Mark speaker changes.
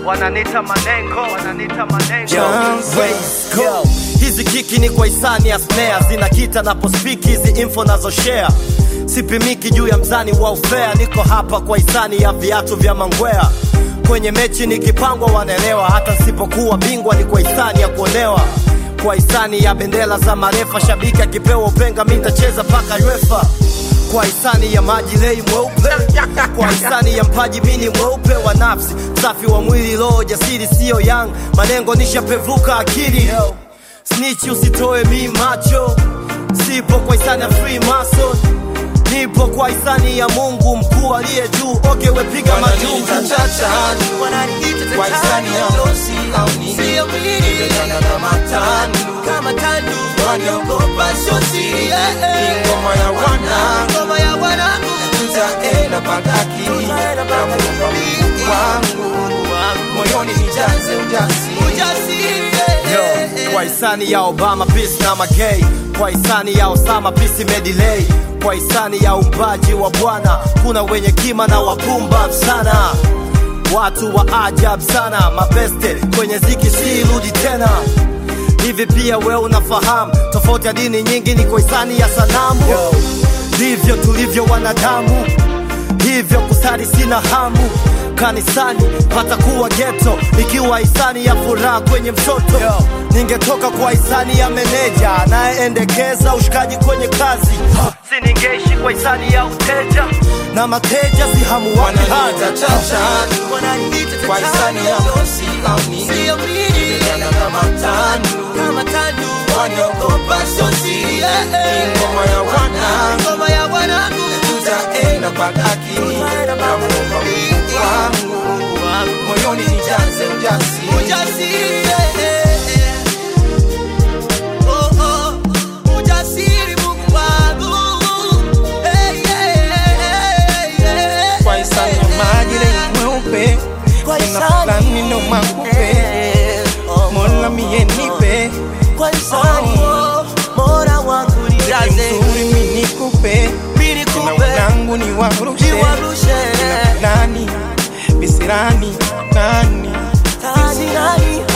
Speaker 1: wananita manengo wananita manengo
Speaker 2: Yo, hizi kiki ni kwa hisani ya snare zinakita napospiki hizi info nazo share sipimiki juu ya mzani wa ufea niko hapa kwa hisani ya viatu vya mangwea kwenye mechi nikipangwa wanaelewa hata nsipokuwa bingwa ni kwa hisani ya kuonewa kwa hisani ya bendera za marefa shabiki akipewa upenga mi ntacheza paka uefa kwa hisani ya maji lei mweupe kwa hisani ya mpaji mini mweupe wa nafsi safi wa mwili roho jasiri siyo yang manengo nishapevuka akili snichi usitoe mi macho sipo kwa hisani ya free mason nipo kwa hisani ya mungu mkuu aliye juu oke wepiga majungu
Speaker 3: Kwa hisani ya losi au nini Nimejana kama tandu
Speaker 4: kama tandu
Speaker 3: Waniogopa sio siri Ni ngoma ya wanangu
Speaker 4: ngoma ya wanangu
Speaker 3: Tutaenda pataki Na muumba Mungu wangu Moyoni nijaze ujasiri
Speaker 4: ujasiri
Speaker 2: Yo, kwa hisani ya Obama peace na magay, kwa hisani ya Osama peace imedelay, kwa hisani ya umbaji wa Bwana kuna wenye kima na wapumbavu sana, watu wa ajabu sana, mabeste kwenye ziki si rudi tena. Hivi pia we unafahamu tofauti ya dini nyingi ni kwa hisani ya sanamu, ndivyo tulivyo wanadamu hivyo kusali sina hamu kanisani pata kuwa geto ikiwa hisani ya furaha kwenye mtoto ningetoka kwa hisani ya meneja anayeendekeza ushikaji kwenye kazi si ningeishi kwa hisani ya uteja na mateja si hamu wapi
Speaker 3: Wananiita
Speaker 2: haja
Speaker 3: chachani
Speaker 4: wananiita
Speaker 3: Kwa hisani ya losi au nini
Speaker 4: sio mimi
Speaker 3: Nimejana kama tandu
Speaker 4: kama tandu
Speaker 3: Waniogopa sio siri Ni ngoma ya wanangu
Speaker 4: ngoma ya wanangu
Speaker 3: tutaenda pataki na muumba Mungu wangu moyoni nijaze ujasiri
Speaker 4: ujasiri oh oh ujasiri Mungu wangu hey yeah
Speaker 3: kwa hisani ya maji lenye mweupe
Speaker 4: Kwa
Speaker 3: na
Speaker 4: hisani.
Speaker 3: fulani ndo makupe mola mie nipe
Speaker 4: kwa hisani Mola wangu nijaze
Speaker 3: mzuri mi nikupe
Speaker 4: mimi
Speaker 3: na
Speaker 4: nikupe
Speaker 3: wanangu ni warushe
Speaker 4: niwarushe
Speaker 3: nani visirani nani
Speaker 4: nani nani